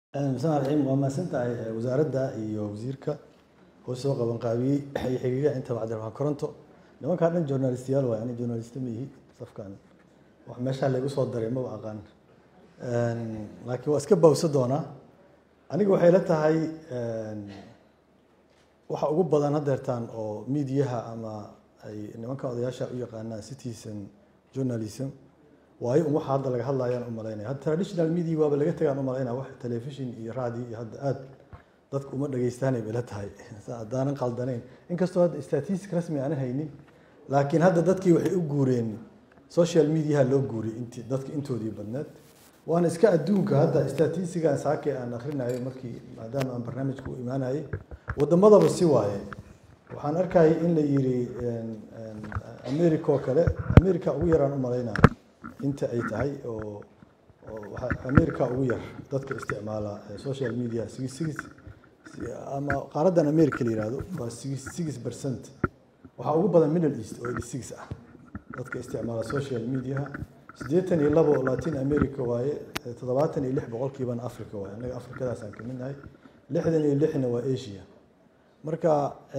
bismi raxiim waa mahadsantahay wasaaradda iyo wasiirka oo soo qaban qaabiyey iyo xiriiryaha inta cabdiraxmaan koronto nimankaa dhan journalistiyaal waay ani journalist ma ihi safkan wax meeshaa laygu soo daray maba aqaan laakiin waa iska bawsa doonaa aniga waxay la tahay waxa ugu badan hadeertaan oo miidiyaha ama ay nimanka odayaasha u yaqaanaan citizen journalism waayo un waxa hadda laga hadlayaan u malaynaya hadda traditional media waaba laga tagaan u malaynaya wax television iyo radio iyo hadda aad dadku uma dhagaystaanay bay la tahay haddaanan qaldanayn inkastoo hadda statistic rasmi aanan haynin laakiin hadda dadkii waxay u guureen social mediaha loo guuriyay inti dadka intoodii badneed waana iska adduunka hadda statistigan saake aan akrinayo markii maadaama aan barnaamijka u imaanayay wadamadaba si waaye waxaan arkayay in la yiri america oo kale america ugu yaraan u malaynaya inta ay tahay oo america ugu yar dadka isticmaala social media six six ama qaaradan america la yihahdo waa six six percent waxaa ugu badan middle east oo eighty six ah dadka isticmaala social mediaha siddeetan iyo labo latin america waaye toddobaatan iyo lix boqolkiibana africa waaye annaga afrikadaasaan ka midnahay lixdan iyo lixna waa asia marka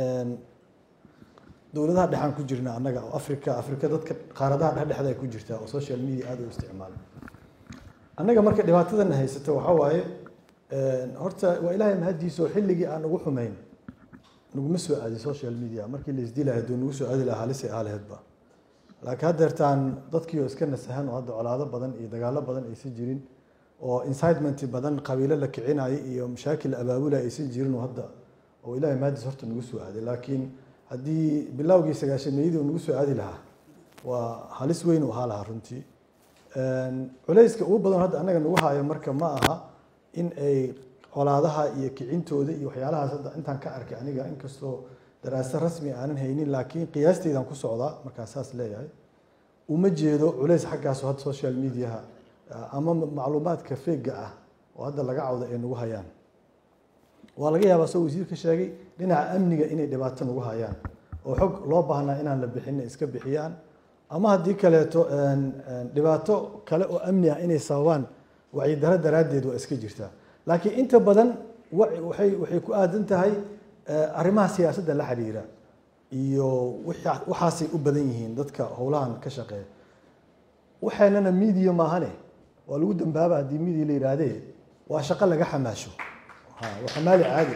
dowladaha dhexaan ku jirna annaga oo africa africa dadka qaaradaha dhexdhexda ay ku jirtaa oo social media aada u isticmaala annaga marka dhibaatadan haysato waxaa waaye horta waa ilaahay mahadiisa oo xilligii aan ugu xumayn naguma soo aadin social media markii la isdilahay hadduu nagu soo aadi lahaa halisay ahaa laheedba laakiin haddeertaan dadkii oo iska nasahan oo hadda colaado badan iyo dagaalo badan aysan jirin oo incitement badan qabiilo la kicinayo iyo mashaakil abaabula aysan jirin oo hadda oo ilaahay mahadiis horta nagu soo aaday laakiin haddii bilowgii sagaashameeyadii uu nagu soo aadi lahaa waa halis weyn u ahaa lahaa runtii culayska ugu badan hadda annaga nagu haayo marka ma aha in ay colaadaha iyo kicintooda iyo waxyaalahaas hadda intaan ka arkay aniga inkastoo daraase rasmi aanan haynin laakiin qiyaasteydaan ku socdaa markaa saas leeyahay uma jeedo culays xaggaasoo hadda social mediaha ama macluumaadka feega ah oo hadda laga cawda ay nagu hayaan waa laga yaabaa soo wasiir ka sheegay dhinaca amniga inay dhibaato nagu hayaan oo xog loo baahnaa inaan la bixinna iska bixiyaan ama haddii kaleeto dhibaato kale oo amni ah inay sababaan wacyidaro daraaddeed waa iska jirtaa laakiin inta badan waay waxay ku aadan tahay arrimaha siyaasadda la xiriira iyo waxaasay u badan yihiin dadka howlahan ka shaqeeya waxaynana media maahane waa lagu dambaaba haddii media la yihaahdee waa shaqo laga xamaasho waa xamaali caadi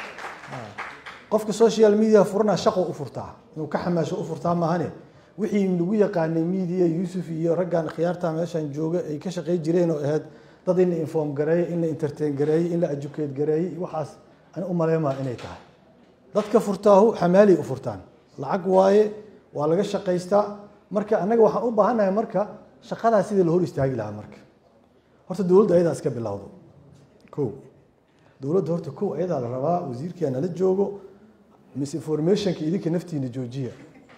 qofka social media furana shaqo u furtaa inuu ka xamaasho u furtaa maahane wixii lagu yaqaanay media yuusuf iyo raggan khiyaarta meeshan jooga ay ka shaqey jireen oo ahayd dad in la inform gareeyo in la entertain gareeyo in la educate gareeyey waxaas ani u maleymaa inay tahay dadka furtaahu xamaalay u furtaan lacag waaye waa laga shaqaystaa marka annaga waxaan u baahannahay marka shaqadaas sidii la hor istaagi lahaa marka horta dowladda ayadaa iska bilowdo ko dowladda horta ko ayadaa la rabaa wasiirkia nala joogo misinformationka idinka naftiina joojiya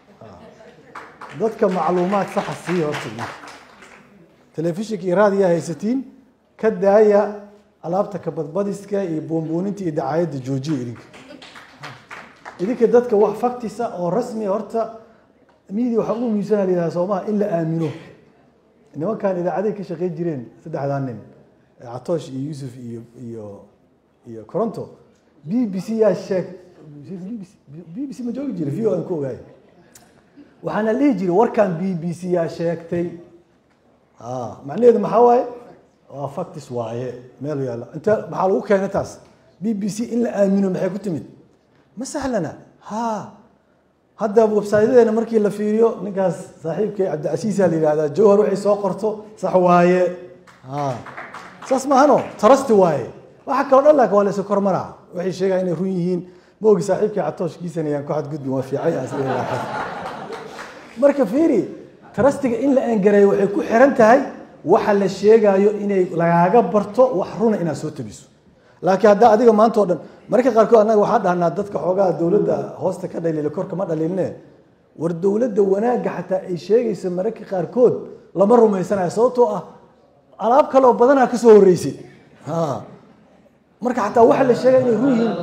dadka macluumaad saxa siiya horta telefishinka iyo raadiyaa haysatiin ka daaya alaabta kabadbadiska iyo boonbooninta iyo dacaayadda joojiya idinka idinka dadka wax faktisa oo rasmi horta media waxaa ugu muhiimsana la yidhaha soomaha in la aamino nimankan idaacaday ka shaqeyn jireen saddexdaa nin catoosh iyo yuusuf iyo iyo iyo coronto b b c yaa sheeg b b c ma joogi jira v o aan ku ogaay waxaana dhihi jiray warkan b b c yaa sheegtay macnaheedu maxaa waaye waa factis waaye meel yaalla inta maxaa lagu keenay taas b b c in la aamino maxay ku timid ma sahlana ha hadda websaydadeena markii la fiiriyo ninkaas saaxiibkay cabdicasiisa la yihahdaa jawhar waxay soo qorto sax waaye ha saas maahano tarasti waaye waxa kaloo dhan laakin waa laysa kormaraa waxay sheegaa inay run yihiin ma ogi saaxiibkay catooshkiisana yaan ku xadgudbin waa fiicay marka fiiri tarastiga in la aangareeyo waxay ku xiran tahay waxa la sheegaayo inay lagaaga barto wax runa inaad soo tabiso laakiin haddaa adiga maanta o dhan mararka qaarkood annaga waxaa dhahnaa dadka xoogaha dowladda hoosta ka dhaliila korka ma dhaliilne war dowladda wanaagga xataa ay sheegayso mararka qaarkood lama rumaysanayo sababtoo ah alaab kale oo badanaa ka soo horreysay marka xataa waxa la sheegaya inay run yihiin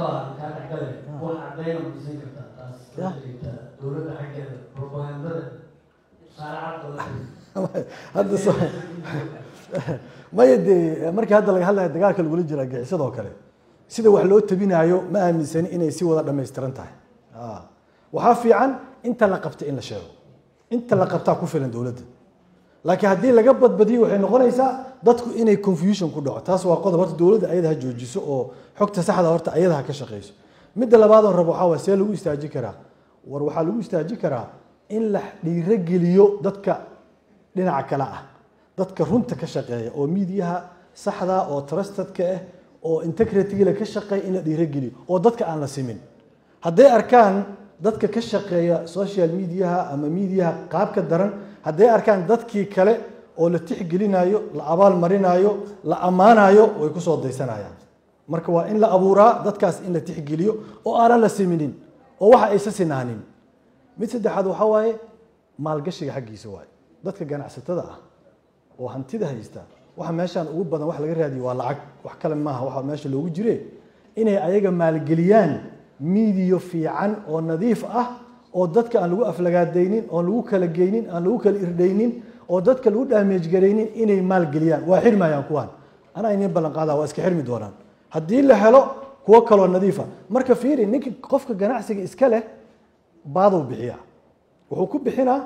dowladda xaggeeda propagandada hadda maya dee markii hadda laga hadlaya dagaalka lagula jira gixisadoo kale sida wax loo tabinaayo ma aaminsani inay si wada dhammaystiran tahay Ah. waxaa fiican inta la qabta in la sheego inta la qabtaa ku filan dowladda laakiin haddii laga badbadiyo waxay noqonaysaa dadku inay confusion ku dhaco taas waa qodob horta dowladda ayada ha joojiso oo xogta saxda horta ayada ha ka shaqeyso midda labaadoo rabo waxaa waay see lagu istaaji karaa war waxaa lagu istaaji karaa in la dhiirogeliyo dadka dhinaca kale ah dadka runta ka shaqeeya oo miidiyaha saxda oo trustedka ah oo integrityga ka shaqeeya in la dhiirogeliyo oo dadka aan la simin hadday arkaan dadka ka shaqeeya social mediaha ama mediaha qaabka daran hadday arkaan dadkii kale oo la tixgelinayo la abaal marinayo la ammaanayo way kusoo daysanayaan marka waa in la abuuraa dadkaas in la tixgeliyo oo aanan la siminin oo waxa aysa sinaanin mid saddexaad waxaa waaye maalgashiga xaggiisa waaye dadka ganacsatada ah oo hantida haysta waxa meeshaan ugu badan wax laga raadiyo waa lacag wax kale maaha waxa meesha loogu jire inay ayaga maalgeliyaan miidiyo fiican oo nadiif ah oo dadka aan lagu aflagaadaynin oon lagu kala geynin aan lagu kala irdhaynin oo dadka lagu damage garaynin inay maalgeliyaan waa xirmayaan kuwaan anaa inin ballan qaadaa waa iska xirmi doonaan haddii la helo kuwo kaloo nadiifa marka fiiri ninka qofka ganacsiga iska leh baaduu bixiya wuxuu ku bixinaa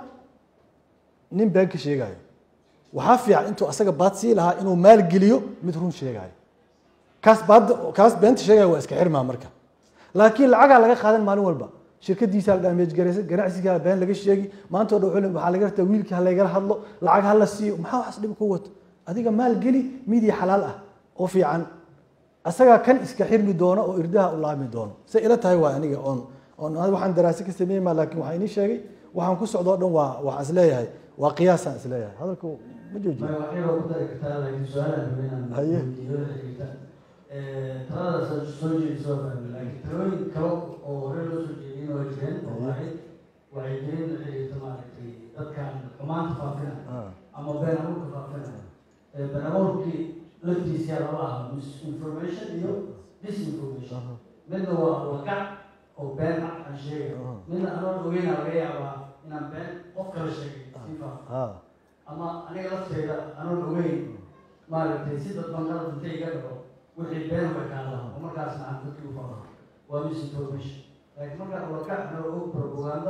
nin been ka sheegayo waxaa fiican intuu asaga baad sii lahaa inuu maalgeliyo mid run sheegayo kaas baad kaas beenta sheegaya waa iska xirmaa marka laakiin lacagaa laga qaadan maalin walba shirkadiisa la damage garaysa ganacsigaa been laga sheegi maanta o dhan wuxuu le- waxaa laga rabtaa wiilkii ha laygala hadlo lacag ha la siiyo maxaa waxaas dhib ku wato adiga maalgeli midiya xalaal ah oo fiican asagaa kan iska xirmi doono oo irdaha u laami doono say ila tahay waa aniga oon oon waxaan daraase ka sameeyey ma laakiin waxaa inii sheegay waxaan ku socdo o dhan waa waxaan isleeyahay waa qiyaasaan isleeyahay hadalku ma joojiyo maya waxay ku dari kartaa laakiin su-aalaan raba inaan Haye. weydiiyo la xiriirta taladaas soo jeedisa waa fahmay laakiin talooyin kale oo hore loo soo jeediyeen waa jireen oo Haye. waxay waxay jireen la xiriirta maaragtay dadkan xumaanta faafina Ah, ama been abuurka faafina been abuurkii laftiisa laba aha misinformation iyo disinformation aha, midna waa wagac oo been ah aan sheegay aha, midna anoon ogeyna laga yaabaa inaan been qof kale sheegay si faafo ah, ama aniga lafteyda anoon ogeyn maaragtay si dadban qalad intay iga dhaco wixii been way kaada oo markaasna aan dadkii u faafo waa misinformation laakiin markaa wagac noo og propaganda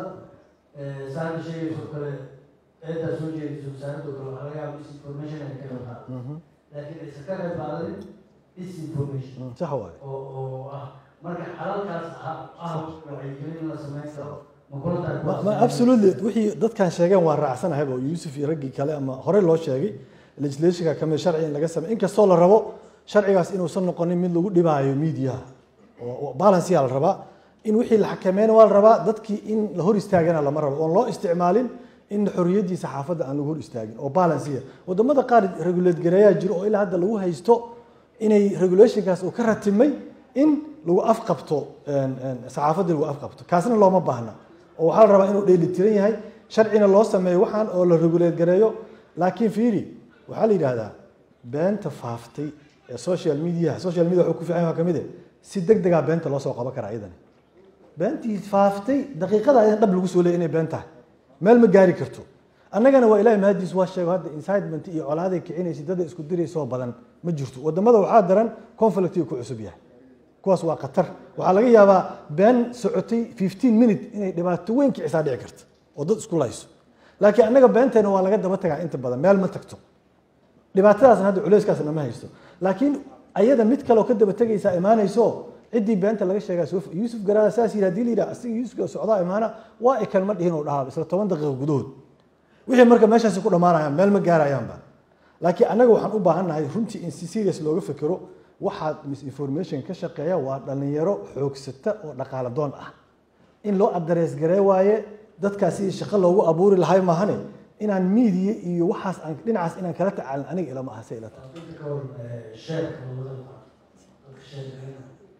saada sheegayso kale eedaa soo jeedayso wasaaradoo kale waxaa laga yaaba misinformation ay ka qabtaa mhm, laakiin aysan ka qayb qaadanin disinformation mhm, sax waaye oo oo ah marka xalalkaas ah ah wacyigelin in la samayn karo ma kula tahay ma ma absolutely wixii dadkan sheegeen waa raacsanahay oo yuusuf iyo raggii kale ama hore loo sheegay legislationka kamid sharci in laga sameey inkastoo la rabo sharcigaas inuusan noqonin mid lagu dhibaayo miidiyaha oo balanceyaa la rabaa in wixii la xakameyn waa la rabaa dadkii in la hor istaagana lama rabo oon loo isticmaalin in xorriyaddii saxaafadda aan lagu hor istaagin oo balanceya wadamada qaar regulate gareeyaa jiro oo ilaa hadda lagu haysto inay regulationkaas uu ka ratimay in lagu afqabto saxaafaddii lagu afqabto kaasna looma baahna oo waxaa la rabaa inuu dheelitiran yahay sharcina loo sameeyo waxaan oo la regulate gareeyo laakiin fiiri waxaa la yidhaahdaa beenta faaftay ee social media social media wuxuu ku fiican yahay waa kamid eh si deg degaa beenta loo soo qaban karaa iyadani beentii faaftay daqiiqada ayaan dhab lagu soo leeyay inay been tahay meel ma gaari karto annagana waa ilahay mahadiis waa sheego hadda incitement iyo colaaday kicinaysa dada isku diraysoo badan ma jirto wadamada waxaa daran conflictiga ku cusub yahay kuwaas waa khatar waxaa laga yaabaa been socotay 15 minute inay dhibaato weyn kicisaa dhici karta oo dad isku layso laakiin annaga beenteena waa laga daba tagaa inta badan meel ma tagto dhibaatadaasna hadda culeyskaasna ma haysto laakiin ayada mid kaleoo ka daba tegaysaa imaanayso ciddii beenta laga sheegaa soo yuusuf garaada saas yidhi hadii la yidhaha asiga yuusufka socdaa imaana waa ikan ma dhihin oo dhahaa isla toban daqiiqo gudahood wixii marka meeshaasi ku dhammaanayaan meel ma gaarayaanba laakiin annaga waxaan u baahannahay runtii in si serious looga fekero waxaad misinformation ka shaqeeya waa dhalinyaro xoogsata oo dhaqaala doon ah in loo addarees garee waaye dadkaas sidii shaqo loogu abuuri lahay maahane inaan miidiya iyo waxaas aan dhinacaas inaan kala tacaalin aniga ilama aha se ila tahay inta ka hor sheerka labada dadka sheerka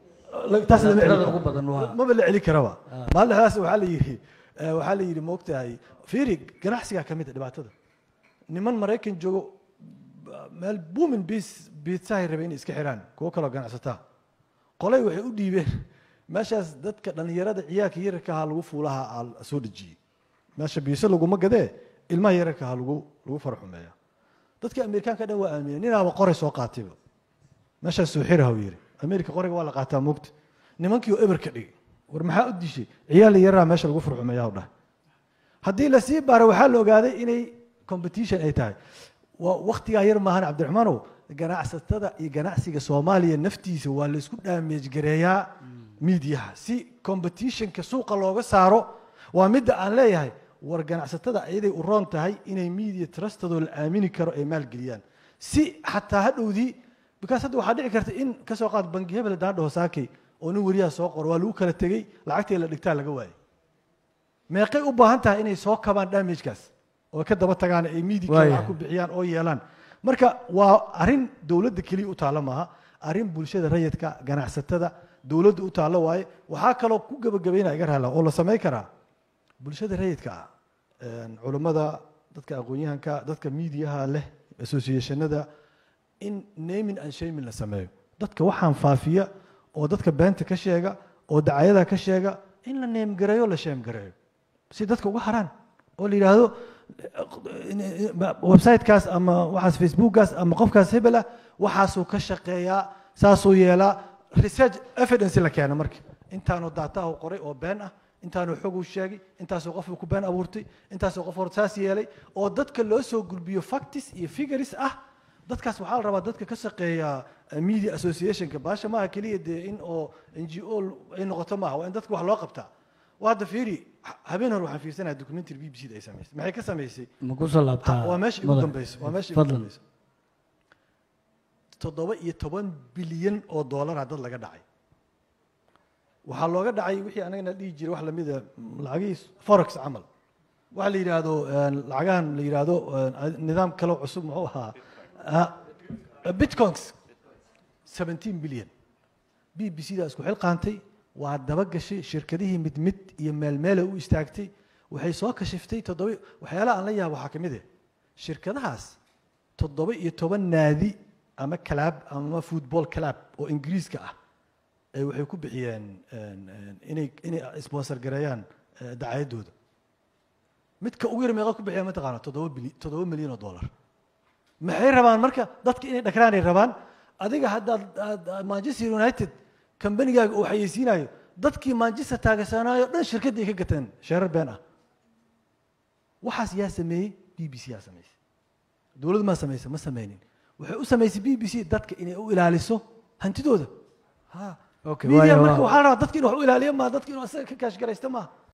taas lama tirada celin ugu badan waa maba la celi karaba maalin dhexdaas waxaa la yidhi eh, waxaa la yidhi moogtahay fiiri ganacsigaa ka mid a dhibaatada niman maraykan joogo ba- meel buumin bis biitsahay rabay inay iska xiraan kuwo kaloo ganacsataa qolay waxay u dhiibeen meeshaas dadka dhallinyarada ciyaalka yararka ahaa lagu fuulaha aa soo dhejiyey meesha biise laguma gadee ilmaha yararka ahaa lagu lagu faraxumeeya dadkii amerikaanka dhan waa aaminay ninaaba qoray soo qaatayba meeshaas soo xiraha uu yidhi amerika qoriga waa la qaataa moogta nimankii oo eber ka dhigay war maxaa u dishay ciyaal yaraa meesha lagu furxumayaa dhahay haddii lasii baaro waxaa la ogaaday inay competition ay tahay waa waktigaa yar maahan cabdiraxmaanow ganacsatada iyo ganacsiga soomaaliya naftiisa waa laysku dhaameej gareeyaa miidiyaha si competitionka suuqa looga saaro waa midda aan leeyahay war ganacsatada ayaday u roon tahay inay media trustadoo la aamini karo ay maalgeliyaan si xataa hadhowdii because hadda waxaa dhici karta in kasoo qaad bangi hebel haddaan dhaho saakay oo nin weriyaha soo qoro waa lagu kala tegey lacagtii la dhigtaa laga waayay meeqay u baahan tahay inay soo kabaan damagekaas oo ka daba tagaan ay media Waayahay. ku bixiyaan oo yeelaan marka waa arrin dowladda keliya u taalla maaha arrin bulshada rayidka ganacsatada dowladda u taalla waaye waxaa kaloo ku gebagabaynaya iga raala oo la samayn karaa bulshada rayidka ah een, culammada dadka aqoon-yahanka dadka miidiyaha leh associationada in naming and shaming la sameeyo dadka waxaan faafiya oo dadka beenta ka sheega oo dacayada ka sheega in la neemgareeyo la sheemgareeyo si dadka uga haraan oo la yidhaahdo websitekaas ama waxaas facebookgaas ama qofkaas hebel ah waxaasuu ka shaqeeyaa saasuu yeelaa research evidence la keena marka intaanu daatahu qoray oo been ah intaanu xog uu sheegay intaasoo qofuu ku been abuurtay intaasoo qof hor saas yeelay oo dadka loo soo gulbiyo factis iyo figures ah dadkaas waxaa la rabaa dadka ka shaqeeya eh, media associationka baasha maaha keliya dee in oo n g o ay noqoto maaha waa in dadka wax loo qabtaa waa hadda fiiri ha- habeen hore waxaan fiirsanayaa documentary b b c da ay samaysay maxay ka samaysay ma ku soo laabtaa waa meesha igu mudan? dambeyso waa meesha igu fadlan dambeyso toddoba iyo toban bilyan oo doolara dad laga dhacay waxaa looga dhacay wixii anagana dhihi jiray wax lamida lacagihii forex camal waxa la yidhaahdo een, lacagahan la yidhaahdo een, nidaam kaloo cusub muxuu ahaa Ah, bitcoins 17 bilyan b b c da isku xil qaantay waa daba gashay shirkadihii mid mid iyo meelmeela u istaagtay waxay soo kashiftay toddoba waxyaalaha aan la yaabo waxaa ka mid ah shirkadahaas toddoba iyo toban naadi ama kalaab ama football club oo ingiriiska ah ay waxay ku bixiyeen een, een, inay inay sponsor gareeyaan eh, dacayaddooda midka ugu yar meeqa ku bixiya mataqaana toddoba bili toddoba milyan oo dollar maxay rabaan marka dadka inay dhakraanay rabaan adiga haddaad aad- aad manchester united kambanigaaga uu xayeysiinayo dadkii manchester taageersanaayo dhan shirkadda ay ka gateen sheerar been ah waxaas yaa sameeyey b b c yaa samaysay dowladdu maa samaysa ma sameynin waxay u samaysay b b c dadka inay u ilaaliso hantidooda ha Okay, media waayo, marka waa- waxaa la rabaa dadka inuu wax u ilaaliyo maa dadka inuu asaga ka kaashgaraysto maaha